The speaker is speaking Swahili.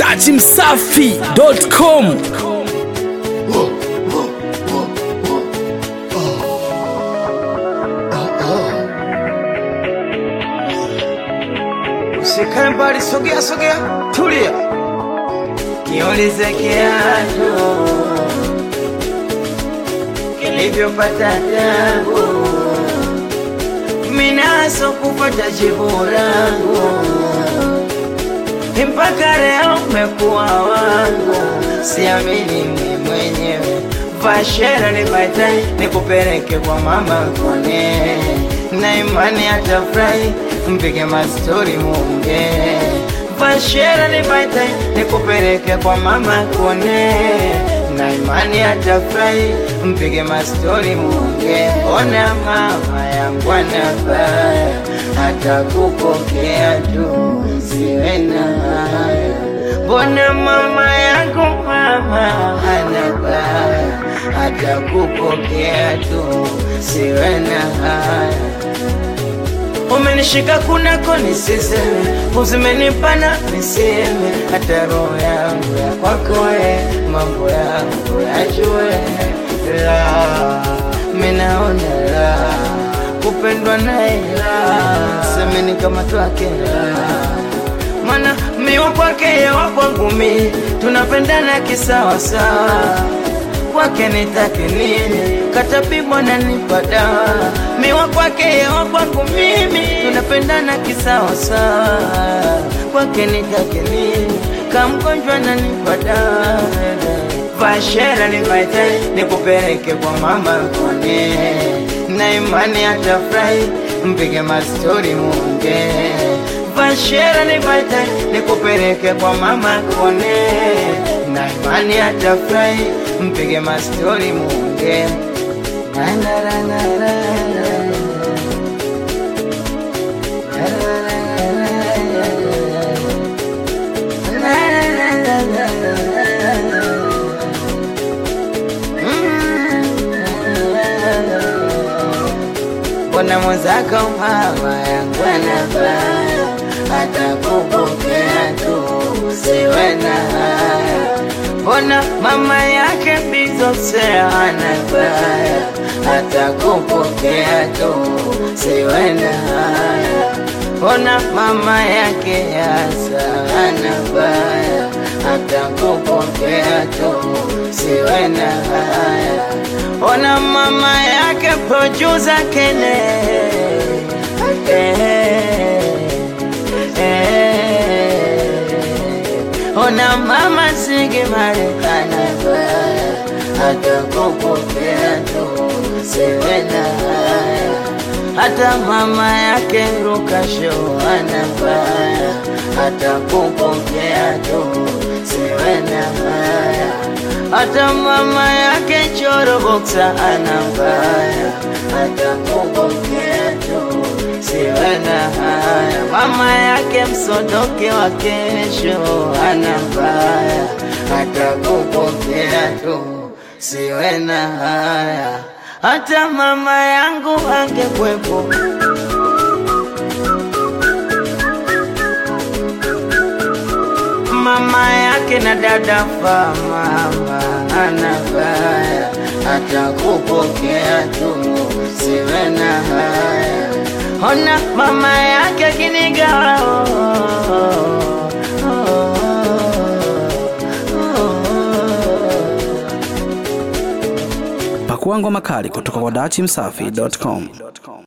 dachimsafi.com Usikae mbali, sogea sogea, tulia, kiulize kiatu kilivyopata tangu minaso kupata jibu langu mpaka leo umekuwa wangu, siamini mimi mwenyewe. Vashera nipate nikupeleke kwa mama kone, na imani atafurahi, mpige mastori munge. Vashera nipate nikupeleke kwa mama kone, na imani atafurahi, mpige mastori munge. Ona mama yangu anabaya, hata kupokea tu siwe na haya. Mbona mama yangu mama anabaya, hata kupokea tu siwe na haya. Umenishika kunako nisiseme, uzimenipana niseme, hata roho yangu ya kwako we, mambo yangu yajue la, minaona la, kupendwa naye la, semeni kama twake la mana miwa kwake yewa kwangu mi tunapendana kisawasawa kwake nitake nini katapimwa na nipa dawa miwa kwake yewa kwangu mimi tunapendana kisawasawa kwake nitake nini kamgonjwa na nipa dawa vashera nivaite nikupeleke kwa mama kone na imani atafurahi mpige mastori munge vashera nipate nikupeleke kwa mama kone na imani atafurahi mpige mastori munge Na, na, na, na, na, na. Na, na, na, na, na, na. Na, na, na, na, na, na, na. Mbona mwenzako mama yangu anabaya, hata kupokea tu siwe na haya. Mbona mama yake bizose anabaya, hata kupokea tu siwe na haya. Mbona mama yake yasa anabaya, hata kupokea tu siwe na haya. Ona mama yake producer Kene eh, eh. Ona mama Sigi Marekana baya hata kupokea tu siwe na haya hata mama yake Rukasho anabaya hata kupokea tu siwe na haya hata mama yake Choro Boxa anabaya hata kupokea tu siwe na haya mama yake Msodoke wa kesho anabaya hata kupokea tu siwe na haya hata mama yangu angekwepo mama yake na dada fa mama anabaya hata kupokea tu siwe na haya ona mama yake kinigawa oh, oh, oh, oh, oh. pakua ngoma kali kutoka kwa dachimsafi.com